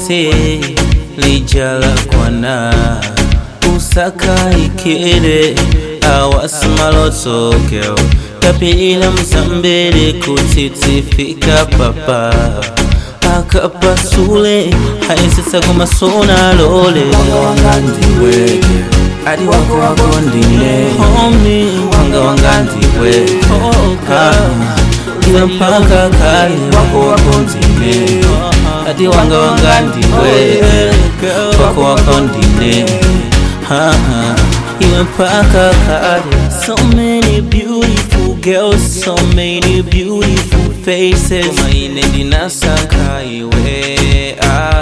kwese lijala kwana usaka ikere awasimalotokeo tapilila msambele kutitifika papa akapasule haisisa kumasona lole wanga wanga ndiwe adi wako wako ndine wanga wanga ndiwe iwe mpaka kale wako wako ndine ati wanga wanga ndiwe wako wako ndine Ha, ha. iwe mpaka kale so many beautiful girls so many beautiful faces koma ine ndinasaka iwe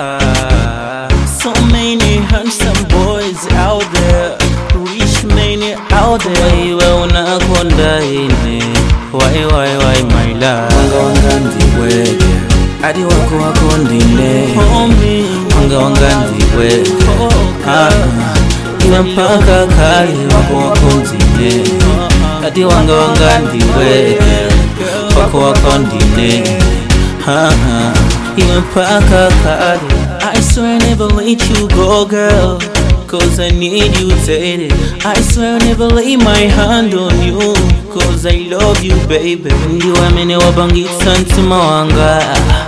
ah. so many handsome boys out there rich men out there iwe unakonda ine why why why my love wanga wanga ndiwe adi wako wako ndine wanga wanga ndiwe Ah, iwe mpaka kale wako wako ndine ati wanga wanga ndiwe wako wako ndine Ah, ah, iwe mpaka kale I swear I never let you go girl Cause I need you daily I swear I'll never lay my hand on you Cause I love you baby Ndiwe mene wabangitsa mtima wanga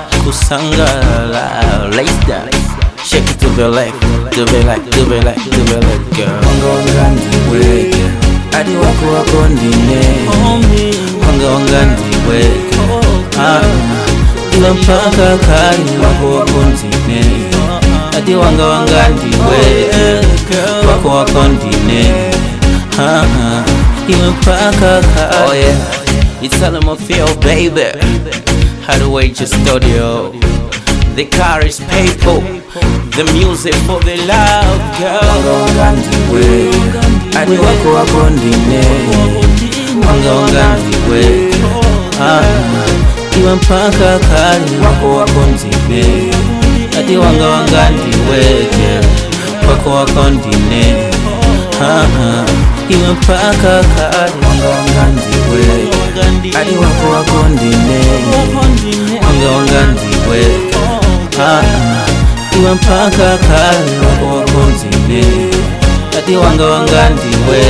Kusangala Like that Shake it to the left To the left, to the left, to the left girl wanga wanga ndiwe adi wako wako ndine Wanga wanga ndiwe Ah, Iwe mpaka kali wako wako ndine Ati wanga wanga ndiwe Wako wako ndine Ah, ah, Iwe mpaka kali Oh yeah It's all feel baby Hideaway Studio The car is people The music for the love girl wanga wanga ndiwe adi wako wako ndine wanga wanga ndiwe Ah, iwe mpaka kali wako wako ndine ati wanga wanga ndiwe wako wako ndine Ah, ah, iwe mpaka kali wanga wanga ndiwe adi wako wako ndine wanga wanga ndiwe Ah, ah, iwe mpaka kali wako wako ndine ati wanga wanga ndiwe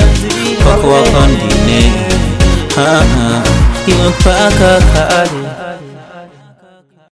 wako wako ndine Ah, ah, iwe mpaka kali